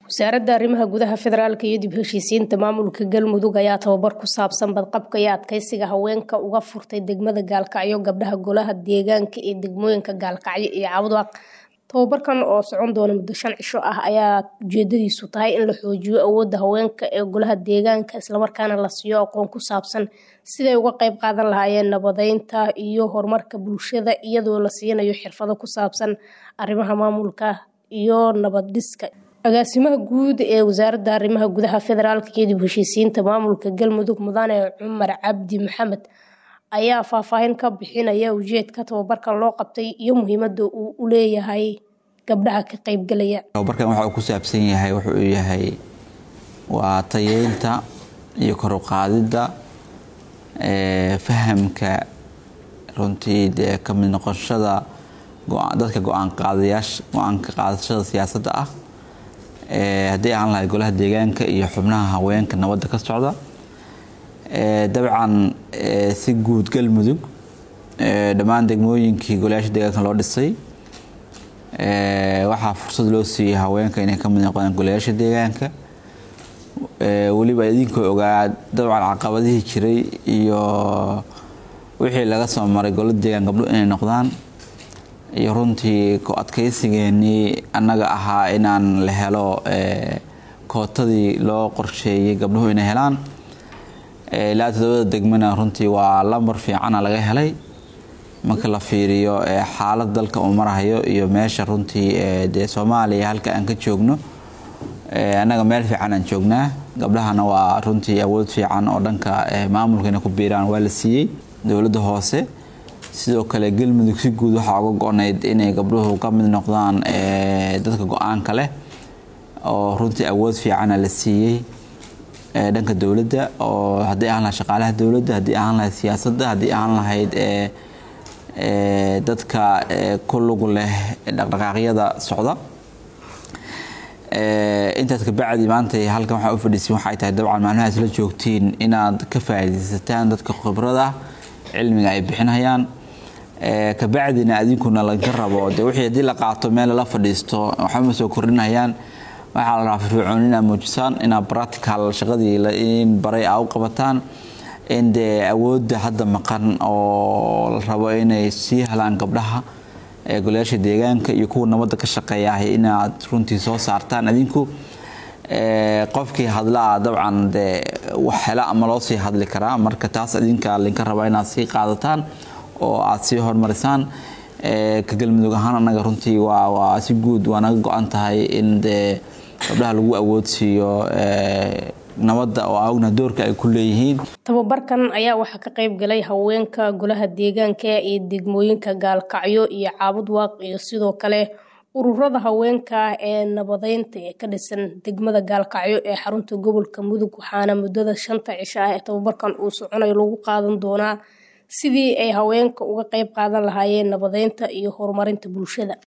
wasaaradda arrimaha gudaha federaalk iyo dib heshiisiinta maamulka galmudug ayaa tababar ku saabsan badqabka iyo adkeysiga haweenka uga furtay degmada gaalkacyo gabdhaha golaha deegaanka ee degmooyinka gaalkacyo iyo cabudwaaq tababarkan oo socon doona muddo shan cisho ah ayaa ujeedadiisu tahay in la xoojiyo awoodda haweenka ee golaha deegaanka islamarkaana la siiyo aqoon ku saabsan siday uga qeyb qaadan lahaayeen nabadeynta iyo horumarka bulshada iyadoo la siinayo xirfado ku saabsan arrimaha maamulka iyo nabad dhiska agaasimaha guud ee wasaaradda arrimaha gudaha federaalk iyo dib heshiisiinta maamulka galmudug mudane cumar cabdi maxamed ayaa faahfaahin ka bixinaya ujeedka tababarkan loo qabtay iyo muhiimada uu u leeyahay gabdhaha ka qeybgalaya tababarkan waxa uu ku saabsan yahay wuxuu yahay waa tayeynta iyo kor u qaadidda fahamka runtii dee ka mid noqoshada dadka go-aan qaadayaasha go-aanka qaadashada siyaasadda ah haddii aan lahay golaha deegaanka iyo xubnaha haweenka nabadda ka socda dabcan si guud galmudug dhammaan degmooyinkii golayaasha deegaanka loo dhisay waxaa fursad loo siiyey haweenka inay ka mid noqdaan golayaasha deegaanka weliba idinkoo ogaa dabcan caqabadihii jiray iyo wixii laga soo maray gola deegaan gabdho inay noqdaan iyo runtii ku adkaysigeenii annaga ahaa inaan la helo kootadii loo qorsheeyey gabdhuhu inay helaan ilaa todobada degmana runtii waa lambar fiicana laga helay marka la fiiriyo xaalad dalka uu marahayo iyo meesha runtii dee soomaaliya halka aan ka joogno annaga meel fiican aan joognaa gabdhahana waa runtii awood fiican oo dhanka maamulka inay ku biiraan waa la siiyey dowladda hoose sidoo kale galmudug si guud waxaa uga go-nayd inay gabdhuhu ka mid noqdaan dadka go-aanka leh oo runtii awood fiicana la siiyey dhanka dowladda oo haddii ahaan lahayd shaqaalaha dowladda haddii ahaan lahayd siyaasadda haddii ahaan lahayd dadka ku lug leh dhaqdhaqaaqyada socda intaas kabacdi maanta halkan waxaa u fadhiisin waxay tahay dabcan maalmahaas la joogtiin inaad ka faa'iidaysataan dadka khibrada cilmiga ay bixinayaan kabacdina adinkuna laga rabo de wixii haddii la qaato meel lala fadhiisto waxbama soo kordhinayaan waxaa la rabaa firfircoon inaad muujisaan inaad practical shaqadii in baray aa u qabataan in dee awoodda hadda maqan oo la rabo inay sii helaan gabdhaha golayaasha deegaanka iyo kuwa nabadda ka shaqeeya inaad runtii soo saartaan adinku qofkii hadlaa dabcan dee wax hela ama loo sii hadli karaa marka taas idinka linka rabaa inaad sii qaadataan oo aad sii horumarisaan ka galmudug ahaan annaga runtii waa si guud waa naga go-an tahay in dee gabdhaha lagu awoodsiiyo nabadda oo aogna doorka ay ku leeyihiin tababarkan ayaa waxaa ka qeyb galay haweenka golaha deegaanka ee degmooyinka gaalkacyo iyo caabudwaaq iyo sidoo kale ururada haweenka ee nabadeynta ee ka dhisan degmada gaalkacyo ee xarunta gobolka mudug waxaana muddada shanta cisho ah ee tababarkan uu soconayo lagu qaadan doonaa sidii ay haweenka uga qeyb qaadan lahaayeen nabadeynta iyo horumarinta bulshada